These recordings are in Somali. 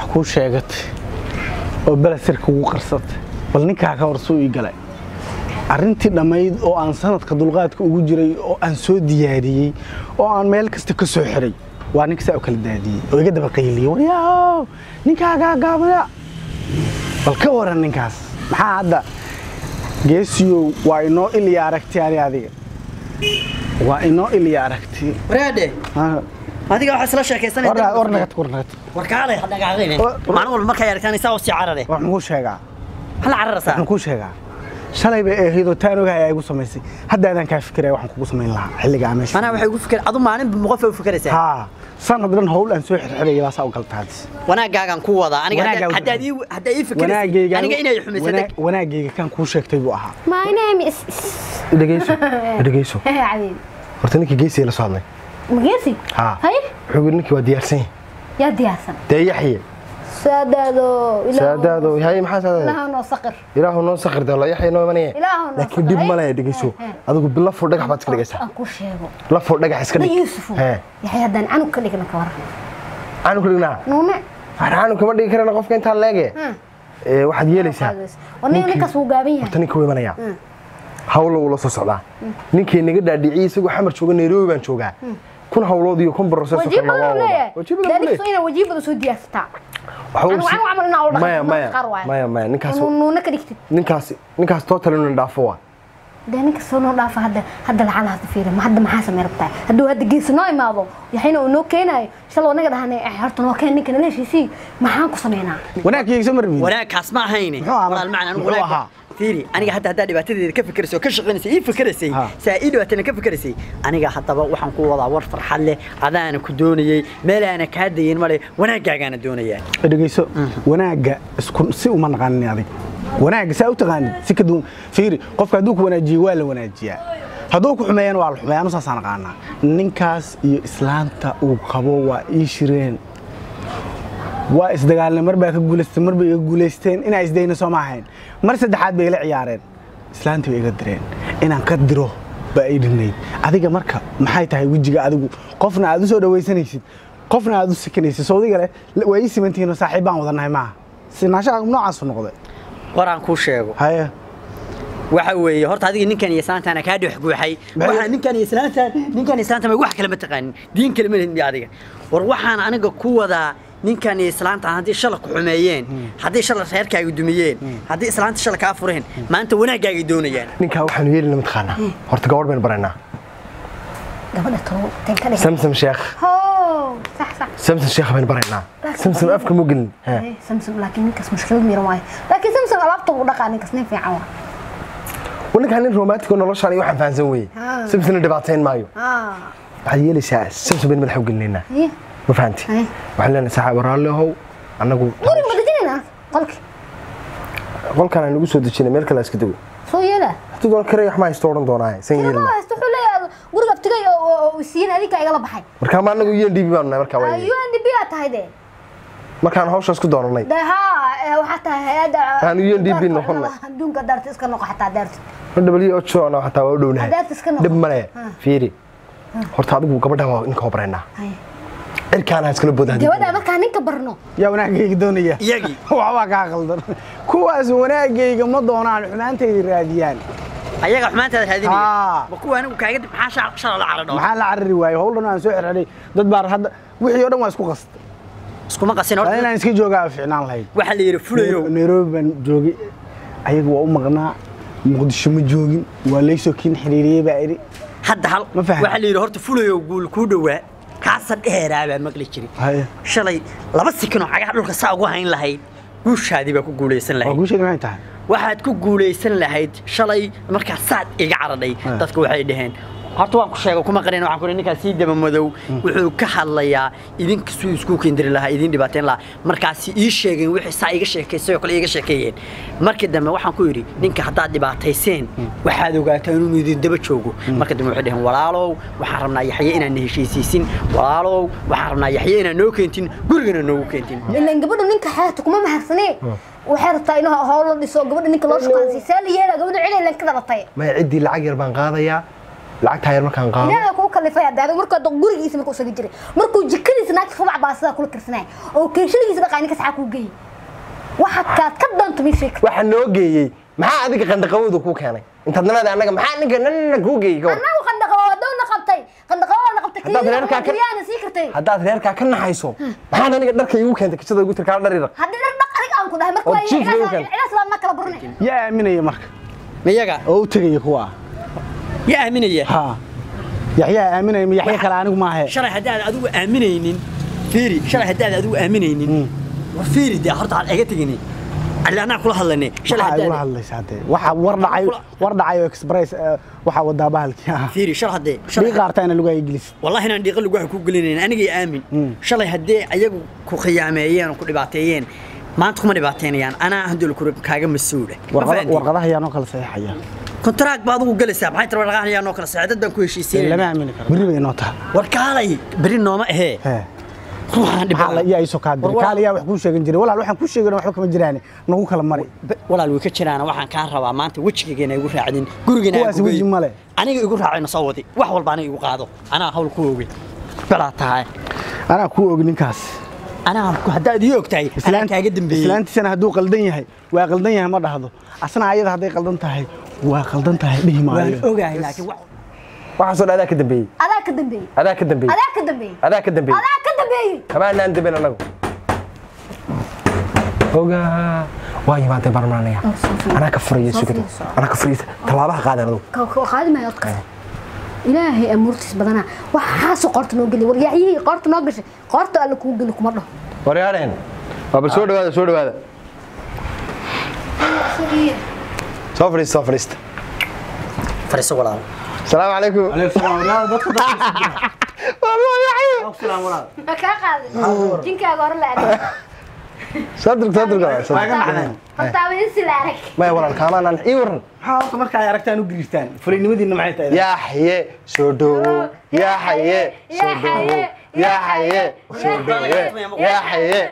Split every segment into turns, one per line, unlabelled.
kuu sheegatay oo belasir kugu qarsatay bal ninkaa ka hor suu ii galay arrintii dhammayd oo aan sanadka dulqaadka ugu jiray oo aan soo diyaariyey oo aan meel kasta ka soo xiray waa ninka saa u kala daadiyey oo iga daba qayliyey waryaaw ninkaagaa gaabaya bal ka waran ninkaas maxaa hadda geesiyow waa inoo ilya aragti ani adiga waa inoo ilya aragti
waraadhe
Ha,
adiga waxaa isla sheekaysanaya
war war nagad war nagad
warkaalay dhagaaqayne maalin walba markay aragtaan isaa usii carare
wax muxuu sheegaa
hala cararaysaa
waxaan kuu sheegaa shalay bay ahaydoo taan ogahay ay igu samaysay hadda adaan kaa fikiraya waxaan kugu samayn lahaa xilligaa meesha
manaa waxay ugu fikir adu maalin qof u fikiraysaa
haa sanad dhan hawl aan soo xirxiraya baasaa u galta hadis
wanaagaagan ku wadaa aniga hadda-
Wanaagaaga-
haddaad ii haddaa ii fikiraysay
wanaagayga
aniga inay xumaysatay
wana- wanaagayga kan kuu sheegtay buu ahaa
My name is
dhegeyso dhegeyso
Cadin.
horta ninkii geesiga la soo hadlay
Magesi?
haa
Hay?
wuxuu yidhi ninkii waa diyaarsan yahay
Yaa diyaarsan.
dee yaxye
Saadaado.
saadaado hay maxaa saadaado
Ilaahu noo saqir.
ilaahu noo sakir dalo yaxye noo imanaya
Ilaahu noo
laakiin dhib
sakir.
ma leh dhegeyso
Eh, eh.
adigu lafo dhagax baad iska dhigaysaa
Aan ku sheego.
lafo dhagax iska
Da
dhig
Yuusuf.
Hee.
Yaxay haddaan canug ka dhigna ka waran.
caanu ka dhignaa
Nuune.
caanu kama dhigi karana qofka intaa leege
Hmm.
Ee, waxaad yeelaysaa
Waa nin ninkaas wuu gaaban yahay.
horta ninka wuu imanayaa hawla wuu la soo socdaa ninkii naga dhaadhiciyey isagoo xamar jooga nairobi baan joogaa kun hawlood iyo kun baroseso
Wajiib
kalena waa
badan
wadaa
leeyahay.
wajiib badan
Daadis
leeyahay
inaa wajiib badan soo diyaarsataa.
Waxa uu
Anigu
si-
anigu camal inaa ula dhaqmo,
maya
marka
maya
qaar waaye.
maya maya ninkaas
Inuu nuune ka dhigtid.
ninkaas ninkaas total inuu dhaafo waa
dee ninka soo noo dhaafa hadda hadda lacala hadda fiiri ma hadda maxaa samey rabtaa hadduu hadda geesi noo imaado yaxayna uu noo keenaayo shaloo naga dhahanay "Eh, horta noo keen ninka naleeshiisii maxaan ku sameynaa
wanaagayga soo marbiin
wanaagkaas ma ahayne
Muxuu ahaa?
walaal macna anigu
Muxuu
wanaag
ahaa?
fiiri aniga hadda haddaa dhibaatadeeda ka fikiraysay oo ka shaqaynaysay ii fikiraysay
Ha.
saa ii dhibaatayna ka fikiraysay aniga haddaba waxaan ku wadaa war farxad leh adaana ku doonayey meelaana kaa dayin male wanaagaagaana doonayaa
dhegeyso wanaagga isku si uma naqaanin adig wanaagga saa u taqaanin si ka duwan fiiri qofka hadduu ku wanaajiyo waa la wanaajiyaa hadduu ku xumeeyana waa la xumeeyaa anu saasaan aqaanaa ninkaas iyo islaanta uu qabo waa ii shireen waa isdagaalna mar baa ka guulaystay mar bay iga guulaysteen inaa isdayna soo ma ahayn mar saddexaad bay ila ciyaareen islaantii bay iga direen inaan ka diro baa ii dhinayd adiga marka maxay tahay wejiga adigu qofna aad u soo dhawaysanaysid qofna aad u sikanaysid sawdiga leh waa ii simantihiinoo saaxiib baan wadanahay maaha sinaashaha noocaasu noqday
waraan kuu sheego
haye
waxa weeye horta adiga ninkan iyo islaantaana kaa dhex guuxay
Maxay-
waxaa ninkan iyo islaantaan ninkan iyo islaantaan wax kale ma taqaanin diin kale ma lehid miya adiga war waxaan aniga ku wadaa ninkan iyo islaantaan haddii shala ku xumeeyeen haddii shala reerkaaga dumiyeen haddii islaanta shala kaa fureen maanta wanaaggaagay doonayaan
ninkaa waxaanu yeelina mataqaanaa horta gabadh baynu baraynaa
gabadha talo tan ka dhigay
samsam sheekh
hoo sax sax
samsam sheekh baynu baraynaa samsam afka mu gelin Hee.
Eh, samsam laakiin ninkaas mushkilad miran waayo laakiin samsam alaabta uu dhaqaa ninkaas nin fiican waa
Waa ninkaan nin romantic oo noloshaan iyo waxaan fahansan weye
Ah.
samsamna dhibaatayn maayo
ah
waxaad yeelaysaa samsam baynu madaxa u gelinaynaa
iyo
ma fahanti
Hee.
waxaan leenahay saaxiib raalli ahow annagu
guriga ma dejinaynaa qolki
qolkaan aan nagu soo dejinay meel kale iska dego
soo yeela
haddii doon karaya wax ma haysto odhan doonaa san
ma
yeelina
haysto wuxuu leeyahay guriga abtigay oo oo siiyeen adinka igala baxay
markaa ma annagu un db baanu nahay markaa waa
ayuu ndb aa tahay de
markaan hawshaas ku doonanay
de haa waxaa tahay hay-adda
Aan UNDP noqonnay.
adduunka daarta iska noqo xataa daarta
w ocho ana xataa waa u dhownahay
Hadaad iska noqon.
dhib male
Ah.
fiiri horta adigu gabadha waa ninka hobraynaa
Hay.
cirkaan ha iskala boodaan
gabadha markaa ninka barno
yaa wanaagayga doonaya
Iyagii.
waxbaa kaa qaldan kuwaas wanaagayga ma doonaan xumaantayda raadiyaan
ayaga xumaantaada raadinaya
Aa.
ma kuwa anigu kaaga dib maxaa shala- shala la caradho
maxaa la carari waaye howlhan aan soo xirxiray dad baa hadda wixii oo dhan waa isku qasta
iskuma qasin
waa
horta
inaan iska joogaa ficnaan lahayd
waxaa la yidhi fulayow
nairobi baan joogay ayaga waa u maqnaa muqdisho ma joogin waa laysoo kiin xiriiriyey baa idhi
hadda hal
Ma fahmi.
waxaa la yidhi horta fulayow guul kuu dhowaa kaasa dheeraa baa maqli jiray
haye
shalay laba sikin oo cagaha dhulka saa ugu hayn lahayd guushaadii baa ku guulaysan
waa
lahayd
guusheed maxay tahay
waxaad ku guulaysan lahayd shalay markaa saad iga caradhay
Ah.
dadka waxay dhaheen horta waan ku sheegay kuma qarin waxaan ku leeyahay ninkaas sii daba madow wuxuu ka hadlayaa idinka suu isku keendiri lahaa idin dhibaateyn lahaa markaasi ii sheegeen wixii saa iga sheekaysay oo kale iga sheekeeyeen markii dambe waxaan ku yidhi ninka haddaad dhibaatayseen waxaad ogaataa inuu idin daba joogo marka dambe waxay dhaheen walaalow waxaan rabnaa yaxye inaan na heshiisiisin walaalow waxaan rabnaa yaxye inaan noo keentin gurigana noogu keentin
ilan gabadha ninka xeeta kuma mahadsanee waxay rabtaa inuu howlo dhiso gabadha ninka loo shaqaansiiyo saa la yeela gabadha cilay lan ka dhalatay
maya ciddii lacag yar baan qaadayaa lacagtaa yar markaan qaado
ilaahay kuu kalifay hadda adigu markuu hadda gurigiisa markuu isaga jiray markuu jikadiisa naagta rubac baa sidaa kula tirsanay oo keeshadiisa dhaqaa ninka saxaa kuu geeyey waxa kaad ka doonto mii sheeg
waxaa noo geeyey maxaa adiga qandhaqawooda kuu keenay intaad nanaada annaga maxaa ninka nanana kuu geeyey gawar
annagu qandhaqabo wadowna qabtay qandhaqabo na qabtay
Haddaad reerkaa ka-
keliyaana sii kartay
haddaad reerkaa ka naxayso maxaad aniga dharka igu keentay kajada ugu tirkaa dhar iraq
haddii dhar dhaq adig aan ku dhahay marka
Oo
waa
jiif lagu keeno.
cilaas lama kala burinay
yaa aaminaya marka
miyaga
oo u tegaya kuwa
yaa aaminaya
ha yaxyaa aaminaya ma yaxya kale anigu maahe
shalay haddaad adigu aaminaynin fiiri shalay haddaad adigu aaminaynin war fiiri dee horta aan iga tegini alle anaa kula hadlanay shalay
waxaa igula
haddaad
hadlaysa hadee waxa war dhacay war dhacay oo express eh, waxaa wadaa bahalkii ah
fiiri shalay haddee
dhii
shalay
qaartayna lugaa ingiliis
wallahi inaan dhiiqa lagu ku gelinayn anigay aamin shalay haddee ayagu ku khiyaameeyeen oo ku dhibaateeyeen maanta kuma dhibaateynayaan anaa handol kaaga mas-uula Ma fahantiin?
warqadaha ayaa noo kala saxiixaya
kontaraag baad ugu galaysaa maxay tahay warqadahan ayaa noo kala socday dad baan ku
lama
heshiisiinayna
aamini karo berri bay inoo tahay
war kaalay beri nooma ahee
Hee.
ruuxaan
maxaa la
dhibaa
yaa isoo kaa
War
diray
waa-
kaali yaa wax kuu sheegan jiray walaal waxaan kuu sheegan waxba kama jiraan nagu kala mari
walaal way ka jiraan waxaan kaa rabaa maanta wejigayna igu raacdin gurigana aan
Kuwaas
ku
weji
geeyo.
male.
aniga igu raacayna soo wadi wax walba aniga igu qaado anaa hawl ku oogay balaa tahay
anaa kuu og ninkaas
anaa ku- haddaad ii og tahay anaa kaaga dambeeyey
islaantiisana hadduu qaldan yahay waa qaldan yahay ma dhahdo asna ayada hadday qaldan tahay waa qaldan tahay dhihi
waan
maayo
ogahay laakiin wax
waxaasoo dhan adaa ka dambeeyey
adaa ka dambeeyey
adaa ka dambeeyey
adaa ka dambeeyey
adaa ka dambeeyey
adaa ka dambeeyey
kamaanaan dambeyn anagu ogaa waa yimaadee barmaanaya
Oh, soo fiir.
anaa ka furaya
Soo
sugada
fiirso.
anaa ka furaya tallaabaha qaadan adugu
ka ka qaadi maayo odka ilaahay amuurtiis badanaa waxaasoo qoorta noo geliy war yacyihii qoorta noo gashay qoorta alle kuu geli kuma dhaho
waryaareen waa bal soo dhawaada soo dhawaada soo fadhiista soo fadhiista
fariiso walaal
asalaamu calaykum
ma kaa qaadin jinkaaga hore la arag
soo durg soo durg soo
Waa iga
durg.
nacdeen.
hortaaba insi la arag
maya walaal kaamaanaan ii waran
maxaa horta marka ay aragtaan u giriirtaan fulinimadiina maxay tahay
yaaxye soo dhowow yaaxye soo dhowow yaaxye soo dhowow yaaxye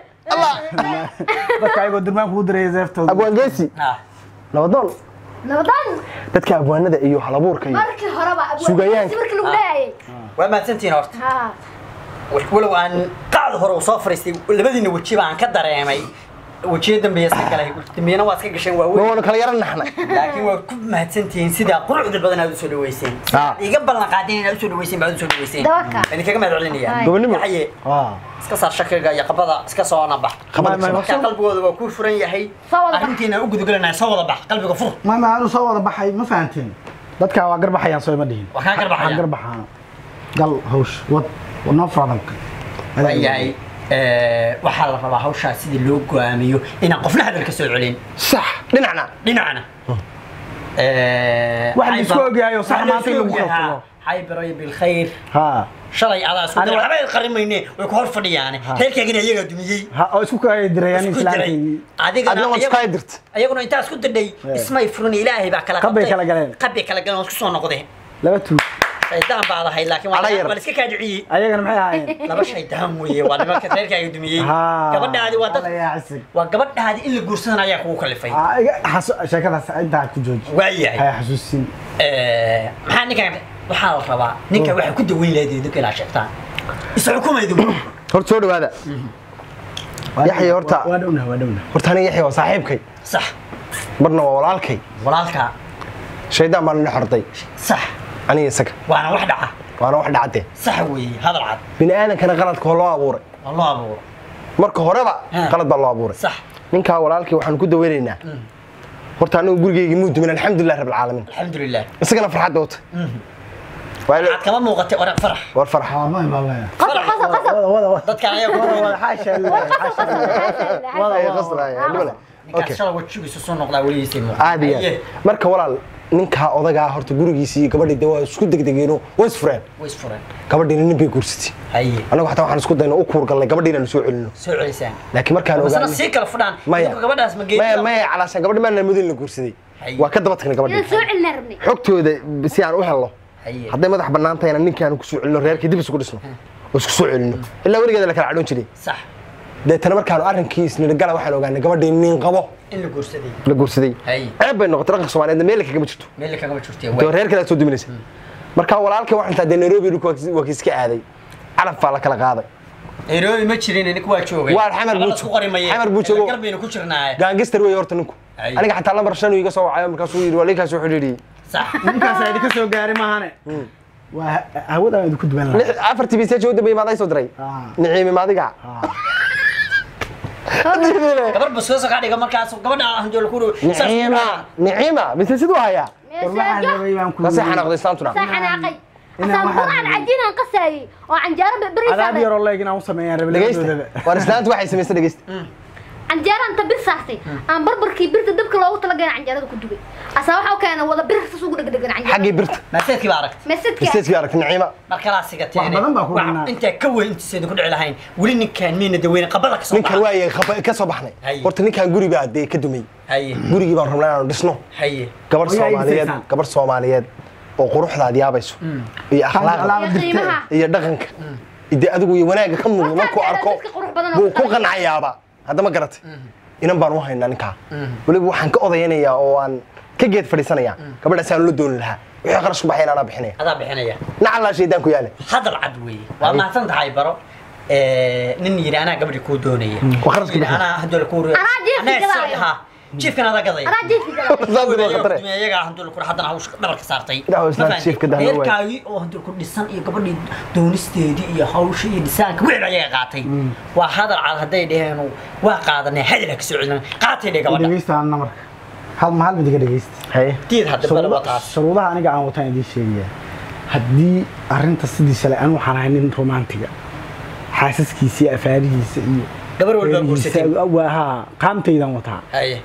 dadka ayagoo durmaan kugu diraya zeeftooda
abwaan geesi
Ah,
nabadoon
nabadan
dadka abwaanada iyo halabuurka iyo
markii horeba
Sugayaanka.
markii lagu dhahayay
waa mahadsantihiin horta
ha
walow aan qacda hore uu soo fariistay labadiina wejiba aan ka dareemay wejiyo dambeeya iska galay dambiyana waa iska gasheen
ma
waaweyn
waanu kala yara naxnay
laakiin waa ku mahadsantihiin sidaa quruxda badan aad usoo dhaweyseen
Ah.
iga ballan qaadeen inaad usoo dhaweyseen baad usoo dhaweyseen
Dabaka.
idinkaga mahad celinaya
Ay.
Gobonimo.
yaxye
waa
iska saar shakiga iyo qabada iska soo nabax
Qabada ka soo bax.
markaa qalbigooda waa ku furan yahay
Soo wada bax.
arrintiina u gudagelanaya soo wada bax qalbiga fur
maama aanu soo wada baxay ma fahanteen dadka waa garbaxayaan soo ima dhihin
waa kaa garbaxaya.
Waa garbaxaan gal hawsh wad wad noo furadanka
waayahay waxaa la rabaa hawshaa sidii loo go'aamiyo inaan qofna hadalka soo celin
sax dhinacna
dhinacna
Wax la isku ogyahay oo sax maanta in lagu kala tago.
xaybaray bilkhayr
ha
shalay adaa isku
Aniga-
waxba qarimayne way ku hor fadhiyaane reerkaagina iyagaa dumiyey
ha oo isku kala dirayaan
isku diray
islaantii
adigana
adna waad
ayagu-
iskaa dirta
ayaguna intaa isku dirdhay ismay furin ilaahay baa kala
Qabbay
qabtay.
kala galeen.
qabbay kala galeen oo isku soo noqdeen
laba tuug
shaydaan baad ahayd laakiin waa
Ala yar.
waa la iska kaadiciyey
ayagana maxay ahaayeen
laba shaydaan weeye waa nimanka reerkaaga dumiyey
Ha.
gabadhaadi waa dad
Alla yaa cisig.
waa gabadhaadi in la guursadan ayaa kugu kalifay
Ah, iga- xasu- sheekadaas intaa ku jooji
waayahay
hay xasuusin
Eh, maxaa ninkan waxaa la rabaa ninka waxay ku daweyn lahayd idinka inaad sheegtaan isa xukumaydu
horta soo dhawaada Yaxya horta-
waa dhowna waa dhowna
horta aniga yaxya waa saaxiibkay
sax
marna waa walaalkay
walaalka
shaydaan baan ina xorday
sax
aniga isaga
waana wax dhaca
waana wax dhacdee
sax weeye hadal cad
bini aadankana qaladka waa loo abuuray
waa loo abuuro
marka horeba
Ha.
qalad baa loo abuuray
sax
ninkaa walaalkii waxaanu ku daweynaynaa horta anigu gurigeyga muu dumin alxamdulilah rab alcaalamiin
alxamdulilah
isagana farxadda wata Waa ila-
waxaad kama muuqatay orag farax
war farx
Ah, ma ma ma
qasab qasab qasab
wada wada wada
dadkan ayaa ku
wada
daweynaya
wada xaasha ilaahi, xaasha ilaahi.
wada
Ay, qasraaya, dhibale.
ninkaas
Okay.
shala wajigiisu soo noqdaa weligiisay muuqda
aad iyo aad marka walaal ninkaa odagaa horta gurigiisii iyo gabadhii de waa isku degdegeeno way isfureen
way isfureen
gabadhiina nin bay guursatay
haye
anagu xataa waxaan isku dayna u kuurgallay gabadhii inaanu soo celino
soo celisaan
laakiin markaan
masana
ogaanay
sii kala fudhaan
maya
idinku gabadhaas ma
maya
geeyo
maya calaashaan gabadhi maana mudin la guursaday
Haye.
waa ka daba tagnay
inaan
gabadhii
soo celinaa rabnay
xogtooda si aan u helno
haye
hadday madax bannaan tahayna ninkaanu ku soo celino reerkii dib isugu dhisno oo isku soo celino ilaa weligeeda la kala cadhoon jiray
sax
deetana markaanu arrinkii isnidhagala waxaan ogaanay gabadhii nin qabo
in la guursaday
la guursaday
Haye.
ceeb bay noqotay dhaqanka soomaaliyeedna meel kagama jirto
meel kagama jirtay
dee reer kale aad soo duminaysa markaa walaalkay waxaan taa dee nairobi dhulka waa kiiska aaday calaf baa la kala qaaday
nairobi ma jirin ninku waa joogay
Waa xamar buu
Labada isku qori mayeen.
xamar buu joogo.
galbaynu ku jirnaaye
gaangister wey horta ninku
Ay.
aniga xataa lambar shan uu iga soo wacayo markaasuu yidhi waa linkaas wuxuu yidhi
sax
ninkaas idinka soo gaari maahane waa hawadaan idinku duwan lahaa
lix- afartii biseej u dambeeyay maaday soo diray
Ah.
niciimi maadiga
gabar basoosa ka dhiga markaas gabadha hanjool ku
niciima niciima mise siduu hayaa
war waxaan rabay baan ku
kaasay xanaaqday islaantuna
saa xanaaqay
Inaan
asaan
waxaan
quraan
rabay.
cajiinaan qasaayey oo canjeero
adaab
berisaabay
yaroo leeg inaan u sameeyaan rabay
dhegeysta
labadoodaba
war islaantu waxay samaysay dhegeysta
canjeeraan ta bir saartay aan barbarkii birta dabka loogu talagalay canjeerada ku dubay asaa waxa u keenay wada bir sas ugu dhegdhegan canjeerada
xaggii birta
maaseedkii baa aragtay
mesedka
biseejkii aragtay niciima
mar kalaa sigateen
Wax badan baa ku dhignaa.
intaa ka weyn intiiseeda ku dhici lahayn weli ninkaan miyna daweyne qabada ka soo
ninkan waayay khaba- ka soo baxnay
Haye.
horta ninkan guri baa dee ka dumay
haye
gurigii baan rabnaa inaanu dhisno
haye
gabadh
Oyaa
soomaaliyeed
iibsaysaan.
gabadh soomaaliyeed oo quruxdaad yaabayso iyo akhlaaqda
alaaba
iyo
dirtee
qiimaha
iyo dhaqanka dee adigu iyo wanaagga ka muuqda
Horta
markuu
hadda
arko
dadka qurux badan oo
buu ku
kale.
qancayaaba hadda ma garatay inan baan u haynaa ninkaa weliba waxaan ka odayanayaa oo aan ka geed fadhiisanayaa gabadhaasaan la dooni lahaa wixii qarash ku baxayn anaa bixinaya
adaa bixinaya
nacallaa shaydaan ku yaale
hadal cad weeye waa mahadsan tahay baro Eh, nin yidhi anaa gabadhi kuu doonaya
Waa kharash
Nin yidhi
ku bixin.
anaa handool kuu
Anaa jiifka gadaayo.
ha jiifkan adaa gadaya
anaa jiifki galay
Saas waa khatare.
iyagaa handool kur haddana hawsha dhabarka saartay
Ilaah oo islaam
Ma fahantin?
jiifka dahna waay.
reerkaagii oo handool kur dhisan iyo gabadhii doonisteedii iyo hawsha iyo dhisaanka wixii baa iyaga qaatay waa hadal cad hadday dheheen waa qaadanay hadal ha ka soo celin qaatay dhe gabadha
dhegeysta anna marka hal mahal mid iga dhegeysta
haye
diid hadda bala waa taas
shuruudaha aniga aan wataan idiin sheegaya haddii arrinta sidii shalay anu waxaan ahay nin romantiga xaasaskiisa iyo afaarihiisa iyo
gabar walbaa
reerihiisa,
guursatay
waa haa qaamtaydaan wataa
haye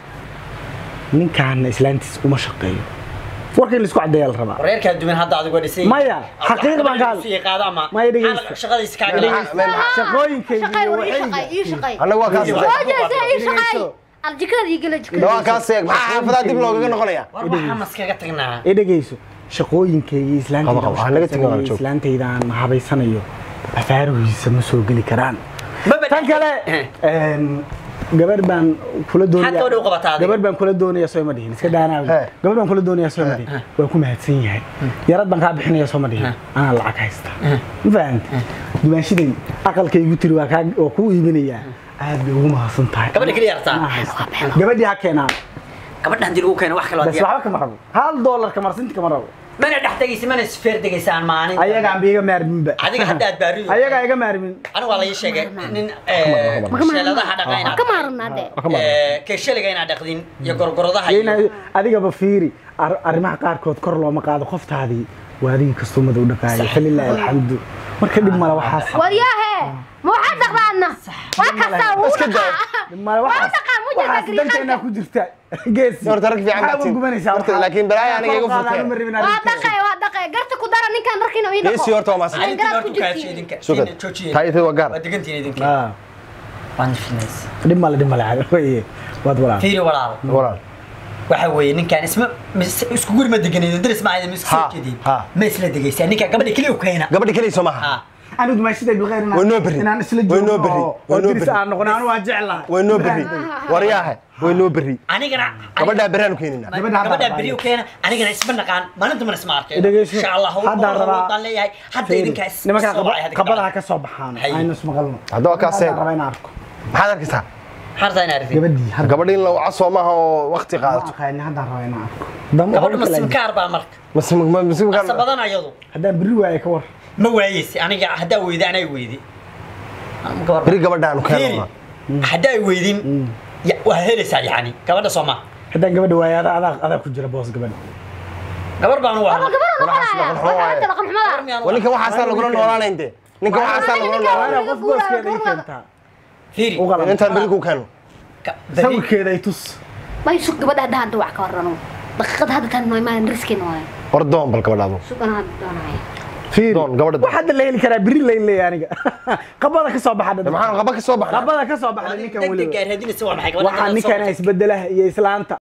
ninkaana islaantiis uma shaqeeyo warka in laisku caddeeyaa la rabaa
reerkaa duman hadda adigo dhisay
Maya, xaqiiq baan ka hadlay.
qaada ama
Maya, dhegeysta.
shaqadiisa kaaga
Dhegeysta. shaqooyinkayga
shaqay
iyo
war ii
waxayga.
shaqay ii shaqay
annaga waa kaas
Dhegeyso.
Hooyaysa ii shaqay aljikada ii gala jikada
waa kaas eeg maxaa xaafadaa dib loogaga noqonaya
war waxaa maskaga tagnaa
ee dhegeyso shaqooyinkayga
Qaba, qaba, ha naga tegin, waan joog.
islaantaydaan habaysanayo afaarihiisa ma soo geli karaan
Maba
tan kale
Eh.
een, gabar baan kula
Maxaad gabadha u qabataa
doonaya
adiga?
gabar baan kula doonaya soo ma dhihin iska daanaawi
Eh.
gabar baan kula doonaya soo ma dhihin waan ku mahadsan yahay yarad baan kaa bixinaya soo ma dhihin anaa lacag haysta ma fahanta dumaashiday aqalkaygu tiri waa kaa waa kuu iibinayaa aad bay ugu mahadsan tahay
Gabadha keliya yartaa?
Anaa haysta. gabadhii ha keenaan
gabadha hadii lagu keeno wax kale
bas waxba kama rabo hal doolar kamarsinti kama rabo
mana dhex tegaysa mana isfeer degaysaan maalin
ayagaan ba iga maarminba
adiga hadda aad baariyo
ayagaa iga maarmin
anigu waa la ii sheegay nin sheeladaha dhaqayna
ka maarnaa dee
keeshaliga inaad dhaqdin iyo gorgoradaha
Yayna-
iyo
adigaba fiiri ar- arrimaha qaarkood kor looma qaado qoftaadii waa adigii kastumada u dhaqaayay falilaahi alxamdu marka dhib male waxaas
waryaahe ma waxaad dhaqdaadna waa kastaa wuu
Iska daa.
dhaqaa
dhib male
waa
waxaas
dhaqaa mu jirta
waxaas danteena ku jirta geesi
Horta rag fiican
Maxaa
baad tihiin.
gubanaysaa
Horta
waxaa?
laakiin balaayo aniga iga
Kor qaadaan
furtay.
uma rabin
waa
arrinteeda.
dhaqay waa dhaqay garta ku dara ninkaan markiina ii dhaqo
geesi horta waa maasan
Adinka
garaad
horta
ku
u kaashay
jirtiin.
idinka
Sugad.
Idin joojiye
taaytay waa gaar
waa degantiin idinka
Ah,
waan finays
dhib male dhib male weye waad walaal
fiiri walaal
walaal
waxa weeye ninkaan isma mis- isku guri ma deganaydo daris ma aydan isku
Ha,
soo jeedin
ha.
ma isla degaysaa ninkaan gabadha keliya u keena
gabadhi keliya soo maaha
ha
anigu dumaashiday biqeyr
Way noo berri.
inaan isla
Way noo
joogno
berri.
oo-
Way
oo
noo
diris
berri.
aan noqono anu waan jeclahay
way noo berri waryaahe way noo berri
anigana
gabadhaa berraanu keenina
Gabadha hadda
gabadha
rabaa.
beriyo keena anigana isma naqaan maalinta mana isma arkeen
Dhegeyso.
insha allah
Haddaan rabaa-
waan leeyahay hadda
Fiiri,
idinkaa is-
nimankaa
soo wacay, hadda ka
qabadaha
dhacay.
ka soo baxaan
Hay.
aynu ismaqalno
Hadda waa kaas eeg.
Haddaan rabaa inaan arko
maxaad arkaysaa
harta inaa aragtid
gabadhii hadda
gabadhi in la waca soo maaha oo waqti
ma
qaadato
aqaani haddaan rabaa inaan arko Dam-
gabadha
hawl kale ay-
masimkaar baa marka
Mas- ma- mas-
asa badan ayadu
haddaan berri waaye ka war
ma waayeysi aniga haddaa weyda anaa weydi
beri gabadhaanu
fiiri
keenona
haddaa weydin ya- waa helaysaa yani gabadha soo ma
haddaan gabadha waaye adaa adaa adaa ku jira boos gabadha
gabar baan u
ama
ahaa
gabar
Walaxaas
noqonaya
dhaqan xumo waaye.
waxaa dhaqan xumada
waa ninkan waxaasaa lagula noolaanayn dee ninkan waxaasaa lagula
Waa
waa
noolaanayn
inaa qof booskeeda ii keentaa
fiiri
u qalan
intaan beri ku keeno
ka- beri-
sawirkeeda ay tus
may sug gabadha hadda hadda wax ka warrano daqiiqada hadda tan noo imaan riskina waaye
war doon bal gabadhaadu
sugana hadda doonaya
fiiri
Doon, gabadha doon.
wax hadda la heli karaa berri layn leeya aniga qabada ka soo baxa
maxaan qaba ka soo baxnay
qabada ka soo baxda ninkan
degdeg
weliba
gaar hadinaysa waa maxay gabadha
waxaa
hadda soo
ninkan isbedelaha iyo islaanta